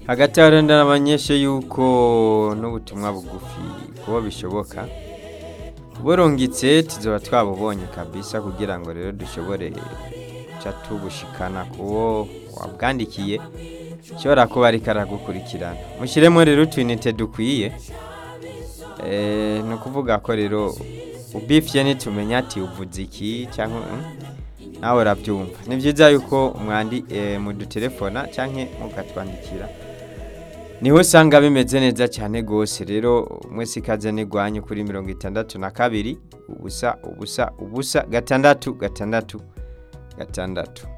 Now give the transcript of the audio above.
hagati aho rero ndabamenyeshe yuko n'ubutumwa bugufi kuba bishoboka burungitse tuzoba twabubonye kabisa kugira ngo rero dushobore ca tubushikana kuwo wabwandikiye shobora kuba ariko aragukurikirana mushyiremo rero utwinite dukwiye Eh, ni ukuvuga ko rero ubifye nitumenya ati uvuze iki cyangwa mm, nawe urabyumva ni byiza yuko mwandi eh, mudutelefona cyangwa mukatwandikira niho usanga bimeze neza cyane rwose rero mwese ikaze n'igwanyu kuri mirongo itandatu na kabiri ubusa ubusa ubusa gatandatu gatandatu gatandatu